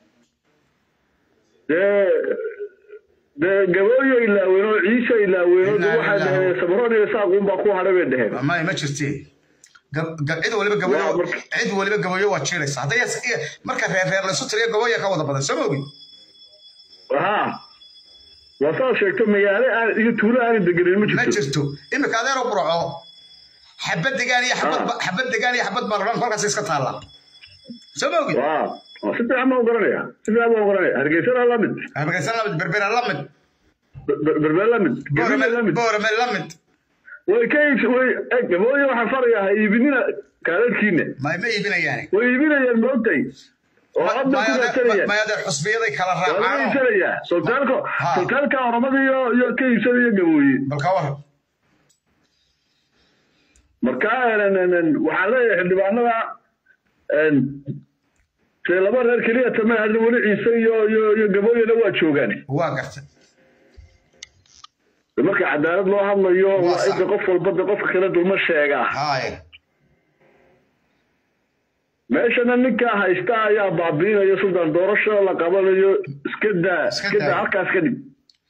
dee dee gabooyo ilaaween oo ciise ilaaween oo de Ilaa- waxay ilaa- dhaheen sabroon iyo saaquun baa ku hadhay bay dhaheen may ma jirte Gab- gab- cid waliba gabayo Waa, marka- cid waliba gabayo waa jiraysa hadday is- iyo- marka reer reer laysu tiriyo gabayo ka wada badan soo mogi ha waa saa sheegto magaalo aan iyo tuulo aanay degenin ma ma jirto jirto imika adeero burco xabad degaan iyo xabad ba- xabad degaan iyo xabad baarlamaan kolkaas iska taalla soo mogi waa waa si fiican baan u garanaya si fiican baan u garanaya hargeysana la mid hargeysa lamid berbera lamid Ber- berber la mid boorame Gabriel la mid boorame lamid way ka iibs way eh, gabooyo waxaan farayaa ha iibinina kaaladkiina may ma iibinayaan way iibinayaan maogtay oo hadda ku raadsanayaan may adeer xusbiyaday kala waa laga raacaan iibsanayaa sultaalka Ha. sultaalka oramada iyo iyo ka iibsanaya gabooye bal ka war marka en- en- en, waxaan leeyahay xildhibaanada en, dee laba reer keliya tame hadda weli ciise iyo iyo iyo gabooyena waa joogaan waa gartay marka cadaalad loo hadlayo Waa waa sax. inta qof walba de qofka kale dulma sheegaa haay meeshana ninkaa haysta ayaa baabiinaya sultan doorasho la qabanayo iska daa Iska iska daa. daa halkaas ka dhig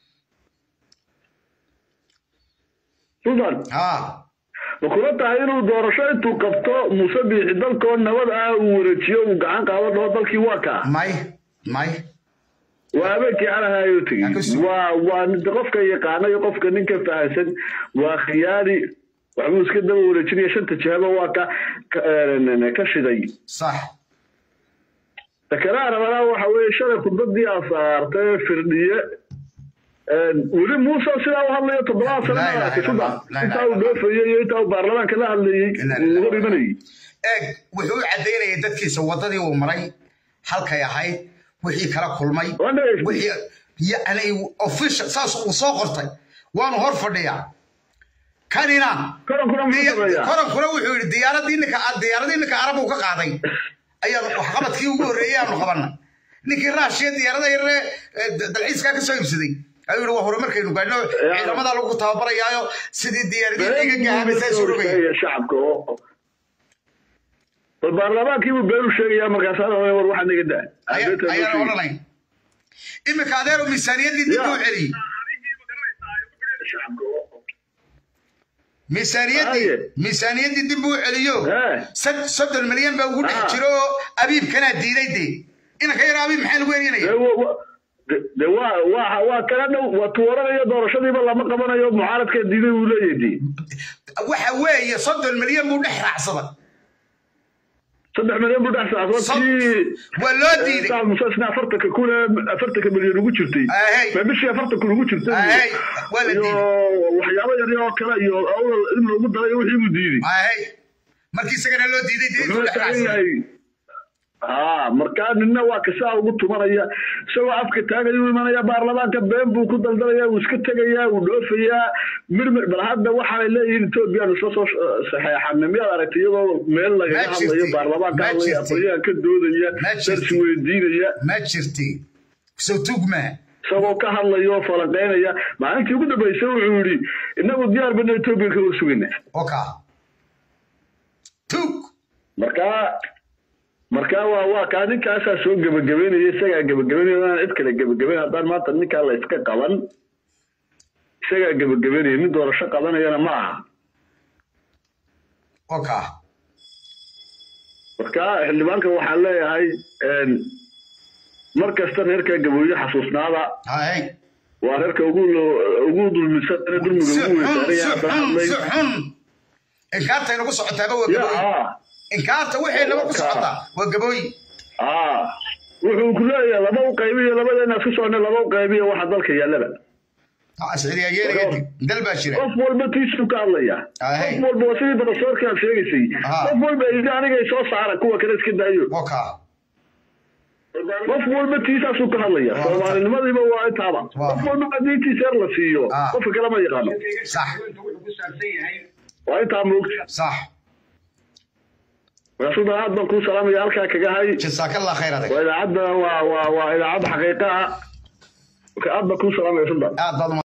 sultan ha ma kula tahay inuu doorasho intuu qabto muuse biixi dalkoo nabad ah uu wareejiyo uu gacan qaado dhaho dalkii waa kaa may may waa habeenkii calahaayuu Ha ku tegey sug. waa waa nin- qofka yaqaana iyo qofka ninka fahansan waa khiyaari waxbuu iska daba wareejinaya shanta jihaba waa ka ka- eh, ka shiday sax sakaraha rabanaa waxa weeye shalay khudbadii aa saartay firdhiye weli muuse sidaa u hadlayo toddobaad sano La ilaha maaragtay illallah, sudan la ilaha intaa uu dhoofayey iyo intaa uu baarlamaanka la hadlayey Inna uu lillahi hor imanayey eeg wuxuu u caddaynayay dadkiisa waddadii uu maray halkay ahayd wixii kala kulmay Waan dhageystay. wixii yani official saas uu soo qortay waanu hor fadhiyaa kanina koronkuna muxuu diya- sameeyaa korankuna wuxuu yidhi diyaaradii ninka diyaaradii ninka arab uu ka qaaday ayaanu waxqabadkii ugu horreeyey aanu qabanay ninkii raashiya diyaarada yaree dalxiiskaa ka soo iibsaday ayuu yihi waa hore markaynu gaadhno ciidamada lagu tababarayaayo sidii diyaaradii iga gahabaysaa isu rogaya sheegaya shacabka oo bal baarlamaankii buu been u sheegayaa markaasaa war waxaa naga daa Aya- ayaana odhanay iminka adeero miisaaniyaddii dib u celiyey miisaaniyaddii Haye. miisaaniyaddii dib u celiyo Hee. sad- soddon milyan baa ugu dhex Ah. jiro oo abiibkanaa diiday dee inanka yar abiib maxaa lagu de eryanaya wa- wa- de- de waa waa waa kala dhow waa tuwaranayo doorashadiiba lama qabanayo mucaaradka diiday uu leeyahay dee waxa weeye soddon milyan buu dhex raacsada saddex milyan buu dhex saacsan Sod- tii waa loo diiday saal musasna afartanka kun afartanka milyan ugu jirtay Ahey. ma bishii afartan kun ugu jirtay Ahey, waa la iyo diiday. waxyaabo yar oo kale iyo awdal in lagu daray wixii buu diiday Ahey. markii isagana loo diiday dee intuu wuxuu dhex taagan raacsada yahay haa markaa nina waa kasaa ugu tumanaya isagoo afka taagayuu imanaya baarlamaanka been buu ku daldalaya wuu iska tegayaa wuu dhoofayaa mirmir bal hadda waxaanay leeyihiin ethoobiyan isla soo saxeexana miyaad aragtay iyadoo meel lagaga Ma hadlayo jirti. baarlamaanka Ma hadlaya jirti. aqoonyahan ka doodaya Ma jirti. darsi weydiinaya ma jirti soo tugmaa isagoo ka hadlaya oo falanqeynaya maalintii ugu dambeysay wuxuu yidhi inagu diyaar bana etoobiya ka warsugayna oka tug markaa markaa waa waa kaa ninkaasaa soo gebagabeynaya isagaa gebagabeynaya inaan cid kale gebagabeyn haddaan maanta ninkaa la iska qaban isagaa gebagabeynaya nin doorasho qabanayana ma aha oka markaa xildhibaanka waxaan leeyahay een, mar kasta reerka gabooye xasuusnaada hay waa reerka ugu lo- ugu dulmisan ee dulmiga si ugu xun weysaaray si haddaan xun hadlay si xun inkaarta inagu socotaaba waa ya gabooyi aa inkaarta wixii naba ku Oka. socotaa waa gabooyi aa wuxuu ku leeyahay laba u qaybiyo labadeena isku socona laba u qaybiyo waxa dalka yaallaba asciriyageelaya dal baa jira qof walba tiisuu ka hadlaya Ahey. qof walba waa sidii barasoorka aad sheegaysay Ah. qof walba yidhi anigay soo saara kuwa kale iska daayo oka qof walba tiisaasuu ka hadlaya Waa. soomaalinimadiiba waa intaaba Waa. qof walba haddii tiiseer la siiyo Ah. qofka kale ma yaqaano sax waa intaa moogta sax markaasuu aad baan kuu salaamaya halkaa kaga hay jasaakallah khayr adag waa idaacadda waa waa waa idaacadda xaqiiqa ah marka aad baan kuu salaamaya suldan aad baad